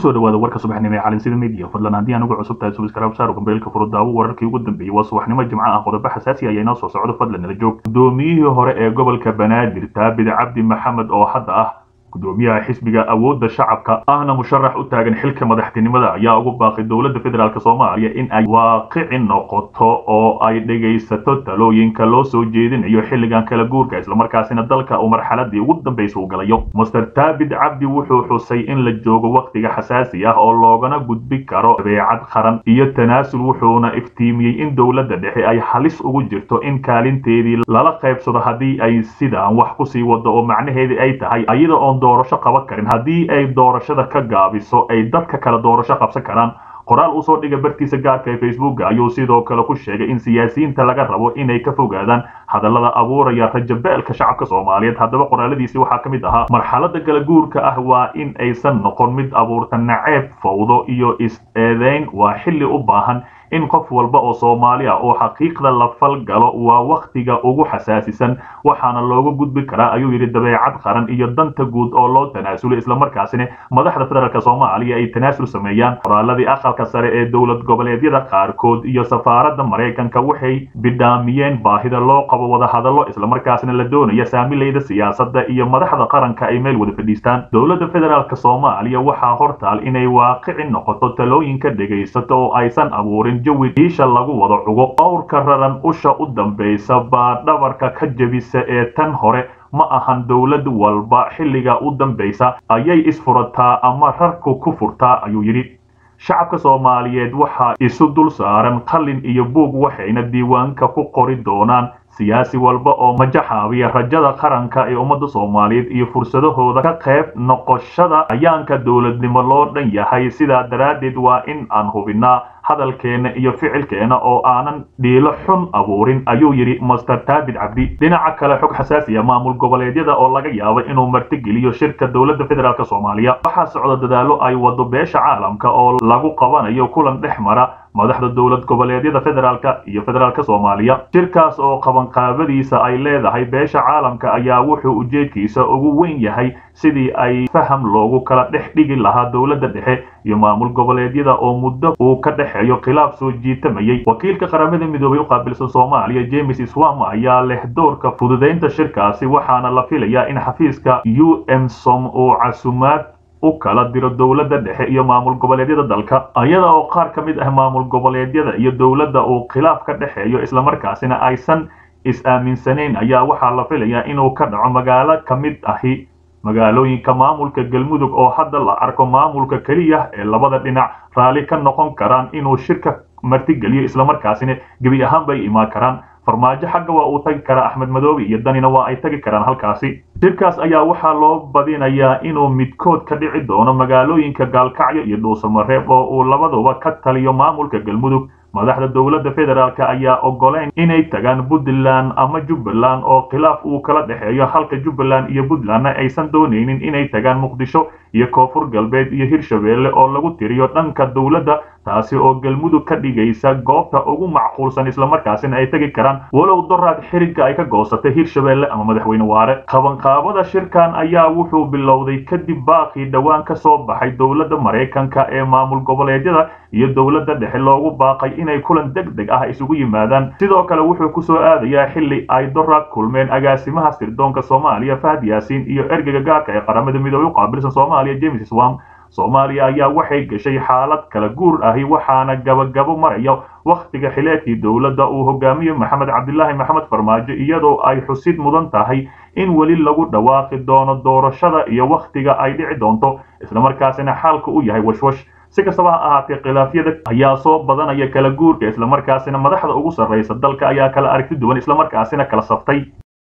kusoo dhawaada warka subaxnimo ee calinsida media fadlan haddii aan ugu cusub tahay subscribe saar gambeelka furudaawo wararkii ugu dambeeyey waa subaxnimo jimco ah qodobo xasaasi ayaa inoo soo socdo fadlan nala joog gudoomiyihii hore ee gobolka banaadir taabid cabdi maxamed oo hadda ah gudoomiyaha xisbiga awoodda shacabka ahna musharax u taagan xilka madaxtinimada ayaa ugu baaqay dowladda federaalk soomaaliya in ay waaqici noqoto oo ay dhegaysato talooyinka loo soo jeedinayo xilligan kala guurka islamarkaasina dalka uu marxaladii ugu dambaysa u galayo master taabid cabdi wuxuu xusay in la joogo wakhtiga xasaasi ah oo loogana gudbi karo dabeecad qaran iyo tanaasul wuxuuna iftiimiyey in dowladda dhexe ay halis ugu jirto in kaalinteedii lala qaybsado haddii ay sidaan wax kusii wado oo macnaheedii ay tahay ayada oon doorasho qaban karin haddii ay doorashada ka gaabiso ay dadka kale doorasho qabsan karaan qoraal uu soo dhiga bartiisa gaarka ee facebooka ayuu sidoo kale ku sheegay in siyaasiyiinta laga rabo inay ka fogaadaan hadallada abuuraya rajabeelka shacabka soomaaliyeed haddaba qoraaladiisi waxaa ka mid ahaa marxalada kala guurka ah waa in aysan noqon mid abuurta naceeb fawdo iyo is-eedeyn waa xilli u baahan in qof walba oo soomaali ah oo xaqiiqda la falgalo waa wakhtiga ugu xasaasisan waxaana looga gudbi karaa ayuu yidhi dabeecad qaran iyo danta guud oo loo tanaasulo islamarkaasina madaxda federaalk soomaaliya ay tanaasul sameeyaan qoraaladii aqalka sare ee dowlad goboleedyada qaarkood iyo safaaradda maraykanka waxay bidhaamiyeen baahida loo qabo wadahadallo islamarkaasina la doonaya saamilayda siyaasadda iyo madaxda qaranka ay meel wada fadhiistaan dowladda federaalk soomaaliya waxaa hortaal inay waaqici noqoto talooyinka dhegaysato oo aysan abuurin jawi diisha lagu wada cugo owrka raran usha u dambaysa baa dhabarka ka jebisa ee tan hore ma ahan dowlad walba xilliga u dambaysa ayay isfurataa ama rarku ku furtaa ayuu yidhi shacabka soomaaliyeed waxaa isu dul saaran qalin iyo buug waxayna diiwaanka ku qori doonaan siyaasi walba oo majaxaabiya rajada qaranka ee ummadda soomaaliyeed iyo fursadahooda ka qayb noqoshada ayaanka dowladnimo loo dhan yahay sidaa daraaddeed waa in aan hubinaa hadalkeena iyo ficilkeena oo aanan dhiilo xun abuurin ayuu yidhi master taabid cabdi dhinaca kale xog xasaasiya maamul goboleedyada oo laga yaabo inuu martigeliyo shirka dowladda federaalk soomaaliya waxaa socda dadaallo ay wado beesha caalamka oo lagu qabanayo kulan dhex mara madaxda dowlad goboleedyada federaalka iyo federaalk soomaaliya shirkaas oo qabanqaabadiisa ay leedahay beesha caalamka ayaa wuxuu ujeedkiisa ugu weyn yahay sidii ay faham loogu kala dhex dhigi lahaa dowladda dhexe iyo maamul goboleedyada oo muddo uu ka dhexeeyo khilaaf soo jiitamayay wakiilka qaramada midoobay u qaabilsan soomaaliya james swam ayaa leh doorka fududaynta shirkaasi waxaana la filayaa in xafiiska u m som uu casumaad u kala diro dowladda dhexe iyo maamul goboleedyada dalka iyada oo qaar ka mid ah maamul goboleedyada iyo dowladda uu khilaaf ka dhexeeyo islamarkaasina aysan is-aaminsanayn ayaa waxaa la filayaa inuu ka dhaco magaalo ka mid ahi magaalooyinka maamulka galmudug oo hadda la arko maamulka keliya ee labada dhinac raalli ka noqon karaan inuu shirka martigeliyo islamarkaasina gebi ahaan bay imaan karaan farmaajo xagga waa uu tagi karaa axmed madoobe iyo danina waa ay tagi karaan halkaasi shirkaas ayaa waxaa loo badinayaa inuu midkood ka dhici doono magaalooyinka gaalkacyo iyo dhuusamareeb oo uu labaduba ka taliyo maamulka galmudug madaxda dowladda federaalk ayaa ogoleyn inay tagaan puntland ama jubbaland oo khilaaf uu kala dhexeeyo halka jubbaland iyo puntlandna aysan doonaynin inay tagaan muqdisho iyo koonfur galbeed iyo hirshabeelle oo lagu tiriyo dhanka dowladda taasi oo galmudug ka dhigaysa goobta ugu macquulsan islamarkaasina ay tegi karaan walow doraad xiriga ay ka goosatay hirshabeelle ama madaxweyne waare qabanqaabada shirkan ayaa wuxuu bilowday kadib baaqii dhowaan ka soo baxay dowladda maraykanka ee maamul goboleedyada iyo dowladda dhexe loogu baaqay inay kulan deg deg ah isugu yimaadaan sidoo kale wuxuu kusoo aadayaa xilli ay doraad kulmeen agaasimaha sirdoonka soomaaliya fahad yaasiin iyo ergeyga gaarka ee qaramada midoobey u qaabilsan soomaaliya james swam soomaaliya ayaa waxay gashay xaalad kala guur ahi waxaana gabagabo maraya wakhtiga xileedkii dowladda uu hogaamiyo maxamed cabdilaahi maxamed farmaajo iyadoo ay xusid mudan tahay in weli lagu dhawaaqi doono doorashada iyo wakhtiga ay dhici doonto islamarkaasina xaalka u yahay washwash si kastaba ha ahaatee khilaafyada ayaa soo badanaya kala guurka islamarkaasina madaxda ugu sarraysa dalka ayaa kala aragti duwan islamarkaasina kala saftay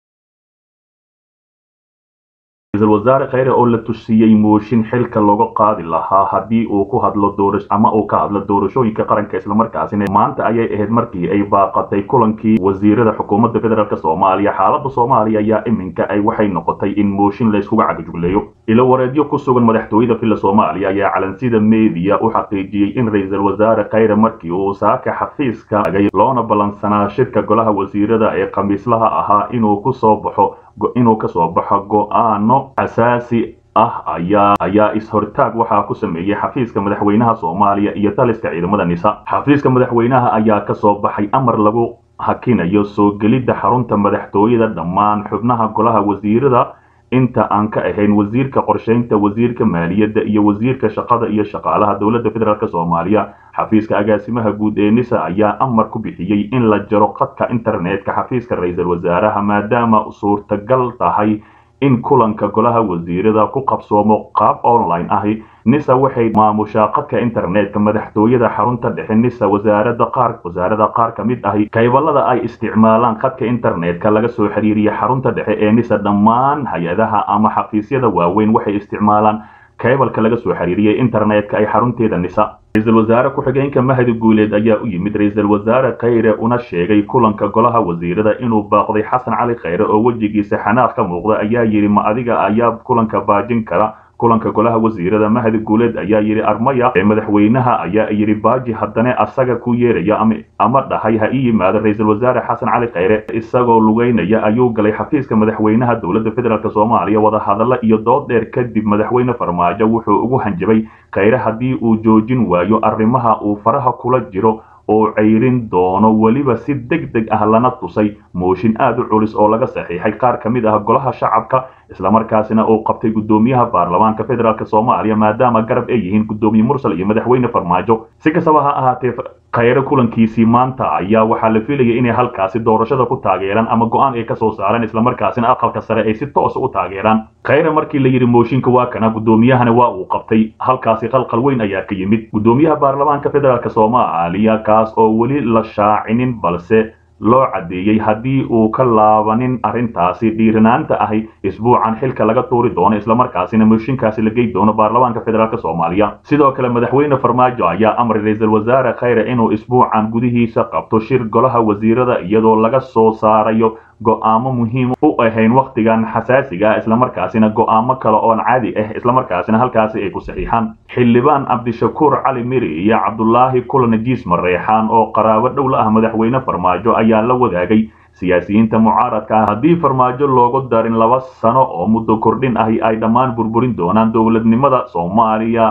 ra-iisul wasaare kheyre oo la tusiyey mooshin xilka looga qaadi lahaa haddii uu ku hadlo doorash ama uu ka hadlo doorashooyinka qaranka islamarkaasina maanta ayay ahayd markii ay baaqatay kulankii wasiirada xukuumadda federaalk soomaaliya xaaladda soomaaliya ayaa iminka ay waxay noqotay in mooshin layskuga cagajugleeyo ilo wareedyo ku sugan madaxtooyada filla soomaaliya ayaa calansida meediya u xaqiijiyey in ra-iisul wasaare kheyre markii uu saaka xafiiska agay loona ballansanaa shirka golaha wasiirada ee khamiislaha ahaa inuu ku soo baxo inuu ka soo baxo go-aano asaasi ah ayaa ayaa is-hortaag waxaa ku sameeyey xafiiska madaxweynaha soomaaliya iyo taliska ciidamada nisa xafiiska madaxweynaha ayaa ka soo baxay amar lagu hakinayo soo gelidda xarunta madaxtooyada dhammaan xubnaha golaha wasiirada inta aan ka ahayn wasiirka qorshaynta wasiirka maaliyadda iyo wasiirka shaqada iyo shaqaalaha dowladda federaalk soomaaliya xafiiska agaasimaha guud ee nisa ayaa amar ku bixiyey in la jaro khadka internetka xafiiska ra-iisul wasaaraha maadaama suurtagal tahay in kulanka golaha wasiirada ku qabsoomo qaab online ahi nisa waxay maamushaa khadka internetka madaxtooyada xarunta dhexe nisa wasaarada qaar wasaarada qaar ka mid ahi kaybalada ay isticmaalaan khadka internetka laga soo xiriiriya xarunta dhexe ee nisa dhammaan hay-adaha ama xafiisyada waaweyn waxay isticmaalaan kaybalka laga soo xiriiriyay internetka ay xarunteeda nisa ra-iisul wasaare ku-xigeenka mahdi guuleed ayaa u yimid ra-iisul wasaare khayre una sheegay kulanka golaha wasiirada inuu baaqday xasan cali khayre oo wejigiisa xanaaq ka muuqda ayaa yidhi ma adiga ayaa kulanka baajin kara kulanka golaha wasiirada mahdi guuleed ayaa yidhi armaya ee madaxweynaha ayaa yidhi baaji haddana asaga ku yeeraya ama dhahay ha ii yimaado ra-iisul wasaare xasan cali khayre isagoo lugeynaya ayuu galay xafiiska madaxweynaha dowladda federaalk soomaaliya wadahadalla iyo dood dheer kadib madaxweyne farmaajo wuxuu ugu hanjabay khayre haddii uu joojin waayo arrimaha uu faraha kula jiro oo cayrin doono weliba si deg deg ah lana tusay mooshin aad u culus oo laga saxiixay qaar ka mid ah golaha shacabka islamarkaasina uu qabtay guddoomiyaha baarlamaanka federaalk soomaaliya maadaama garab ay yihiin guddoomiye mursal iyo madaxweyne farmaajo si kastaba ha ahaatee khayre kulankiisii maanta ayaa waxaa la filayay inay halkaasi doorashada ku taageeraan ama go-aan ay kasoo saareen islamarkaasina aqalka sare ay si toosa u taageeraan khayre markii la yidhi mooshinka waa kana guddoomiyahana waa uu qabtay halkaasi qalqal weyn ayaa ka yimid guddoomiyaha baarlamaanka federaalk soomaaliya kaas oo weli la shaacinin balse loo caddeeyey haddii uu ka laabanin arrintaasi dhiiranaanta ahi isbuucan xilka laga tuuri doono islamarkaasina mooshinkaasi la gey doono baarlamaanka federaalk soomaaliya sidoo kale madaxweyne farmaajo ayaa amray ra-iisul wasaare khayre inuu isbuucan gudihiisa qabto shir golaha wasiirada iyadoo laga soo saarayo go-aamo muhiim u ahayn wakhtigan xasaasiga ah islamarkaasina go-aamo kale oon caadi ah islamarkaasina halkaasi ay ku saxiixaan xildhibaan cabdishakuur cali miri iyo cabdulaahi kulan jiis mareexaan oo qaraabo dhow la ah madaxweyne farmaajo ayaa la wadaagay siyaasiyiinta mucaaradka ah haddii farmaajo loogu darin laba sano oo muddo kordhin ahi ay dhammaan burburin doonaan dowladnimada soomaaliya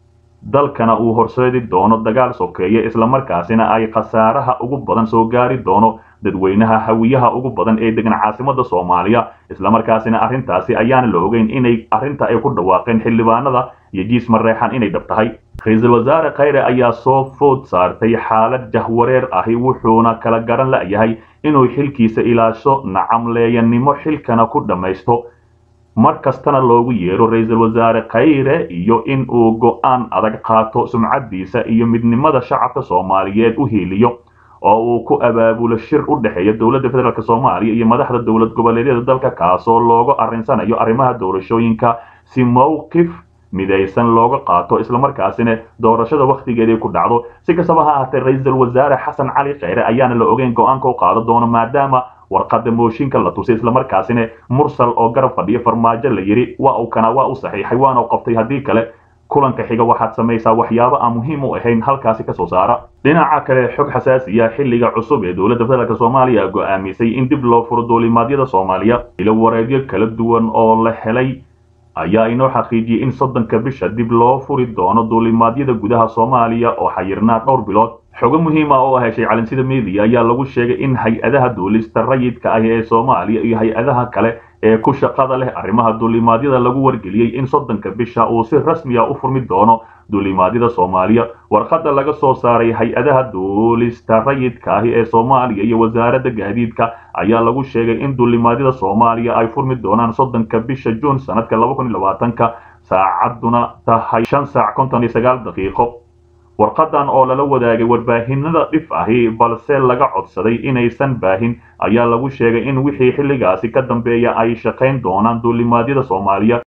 dalkana uu horseedi doono dagaal sokeeye islamarkaasina ay khasaaraha ugu badan soo gaari doono dadweynaha hawiyaha ugu badan ee degan caasimada soomaaliya islamarkaasina arrintaasi ayaana la ogeyn inay arrinta ay ku dhawaaqeen xildhibaanada iyo jiis mareexan inay dhab tahay ra-iisul wasaare khayre ayaa soo food saartay xaalad jahwareer ahi wuxuuna kala garan la'yahay inuu xilkiisa ilaasho nacamleeyanimo xilkana ku dhammaysto mar kastana loogu yeero ra-iisul wasaare khayre iyo in uu go-aan adag qaato sumcaddiisa iyo midnimada shacabka soomaaliyeed u hiiliyo oo uu ku abaabulo shir u dhexeeya dowladda federaalk soomaaliya iyo madaxda dowlad goboleedyada dalka kaasoo looga arrinsanayo arrimaha doorashooyinka si mowqif midaysan looga qaato islamarkaasina doorashada wakhtigeedii ku dhacdo si kastaba ha ahaatee ra-iisul wasaare xasan cali khayre ayaana la ogeyn go-aanka u qaado doono maadaama warqada mooshinka la tusay islamarkaasina mursal oo garab fadhiya farmaajo la yidhi waa uu kana waa u saxiixay waana u qabtay haddii kale kulanka xiga waxaad samaysaa waxyaabo aan muhiim u ahayn halkaasi kasoo saara dhinaca kale xog xasaasiya xilliga cusub ee dowladda federaalk soomaaliya go'aamisay in dib loo furo duulimaadyada soomaaliya ilo wareegyo kala duwan oo la helay ayaa inoo xaqiijiyey in soddonka bisha dib loo furi doono duulimaadyada gudaha soomaaliya oo xayirnaa dhowr bilood xogo muhiim ah oo heshay calinsida media ayaa lagu sheegay in hay-adaha duulista rayidka ah ee soomaaliya iyo hay-adaha kale ee ku shaqada leh arrimaha duulimaadyada lagu wargeliyey in soddonka bisha uu si rasmiya u furmi doono duulimaadyada soomaaliya warqadda laga soo saaray hay-adaha duulista rayidka ahi ee soomaaliya iyo wasaaradda gaadiidka ayaa lagu sheegay in duulimaadyada soomaaliya ay furmi doonaan soddonka bisha juun sanadka laba kun iyo labaatanka saacadduna tahay shan saac konton iyo sagaal daqiiqo warqadan oo lala wadaagay warbaahinada dhif ahi balse laga codsaday inaysan baahin ayaa lagu sheegay in wixii xilligaasi ka dambeeya ay shaqayn doonaan duulimaadyada soomaaliya